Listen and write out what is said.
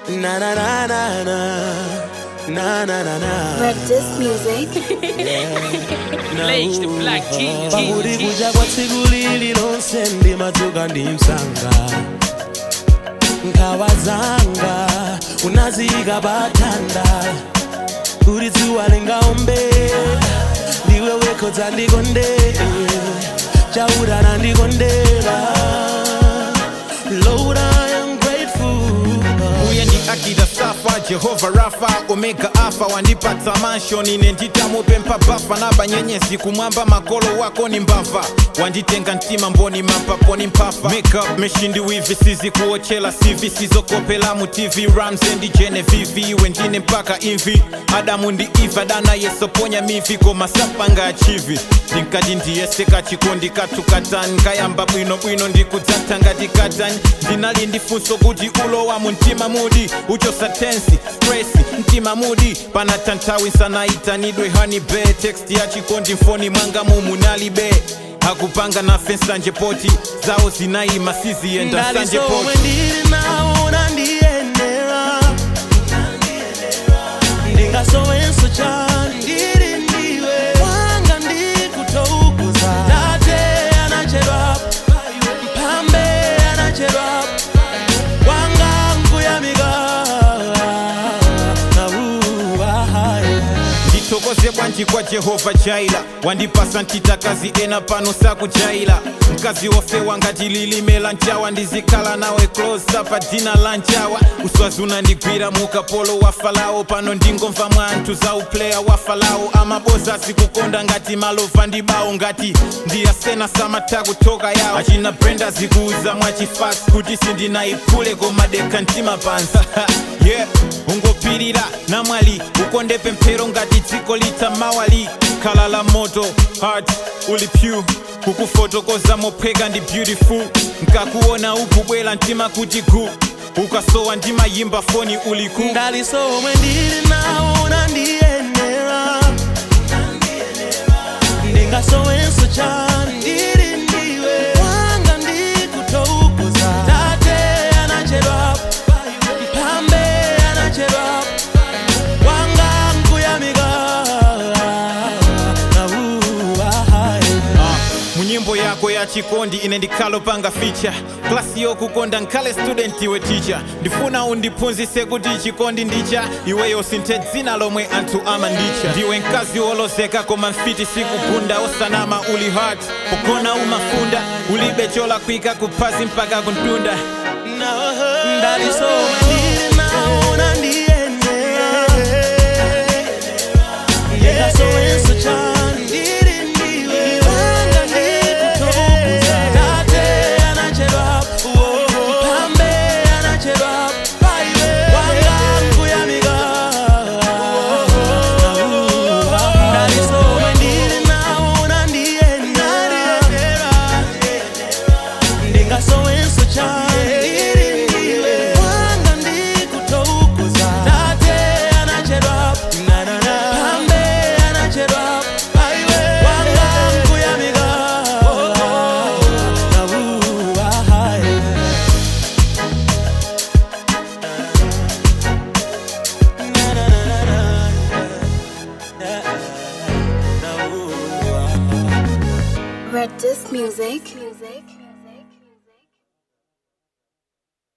Na na na na na na na na na. Red Disc Music. Blaze the Black King. Pahuri kuja kwa tsiku lililonse ndimadzuka ndi msanga nkhawa zanga unaziyika patanda kuti dzuwa lingaombe ndiwe wekho dzandikonde chaurana ndikondera Lord I am grateful uye ndi akida safa jehova rafa omega alfa wandipatsa manshon ine nditamupempha bafa na banyenyezi kumwamba makolo wako ni mbava wanditenga mtima mboni mapaponi mphafa makeup meshindi wivi sizikuochela sivi sizokopela mu tv ramse ndi genevivi iwe ndine mpaka imvi adamu ndi iva dana yesoponya mivi koma sapanga achivi ndinkati ndiyeseka chikondi katukatani nkayamba bwinobwino ndikudzatha ngati katani ndinali ndifunso kuti ulowa mu mtima mudi uchosa tensi stresi mtima mudi pana tanthawi nsanayitanidwe honey be text ya chikondi mfoni mwanga mumunalibe akupanga nafe nsanje poti zawo zinayima siziyenda nsanje ndalisomwe poti ndili nawo nandiyenera ndingasowenso chani ndili ndiwe wanga ndikutoukuza tate anachedwa mphambe anachedwa wanga nkuyamika nauwahaye ndithokoze bwanji kwa jehova jaila wandipasa ntitakazi ena pano sakujaila mkazi wofewa ngati lilime la nchawa ndizikhala nawe close apa dina la nchawa uswazi unandigwira mukapolo wa falao pano ndingomva mwa anthu za upleya wa falao amaboza zikukonda ngati malova ndi bawo ngati ndiyasena samatha kuthoka yawo achina brenda zikuuza mwachifasi kuti sindinayiphule koma dekha mtima pansi yeah ungopirira namwali ukonde pemphero ngati dziko litha mawali khala la moto heart uli pyu kukufotokoza mophweka ndi beautiful nkakuona ukubwela mtima kuti gu ukasowa ndimayimba foni uli ku ndalisomwe ndili nawo nandiyenera ndingasowenso chani ndili ndiwe wanga ndikutoukuza tate anachedwa mphambe anachedwa wanga nkuyamika nauwahaye Ah, munyimbo yako ya chikondi ine ndikhalo panga ficha klasi yokukonda nkhale student iwe ticha ndifuna undiphunzitse kuti chikondi ndicha iweyo sinthe dzina lomwe anthu amandicha ndiwe mkazi wolozeka koma mfiti sikugunda osanama uli hard pogona umafunda ulibe cholakwika kuphazi mpaka kuntunda ndalisomwe ndili nawo nandiyenera ndingasowenso chani ndili ndiwe wanga ndikutoukuza tate anachedwa mphambe anachedwa wanga nkuyamika ndalisomwe ndili nawo nandiyenera ndingasowenso chani ndili ndiwe wanga ndikutoukuza tate anachedwa mphambe anachedwa wanga nkuyamika nauwahaye Red Disc Music. Music.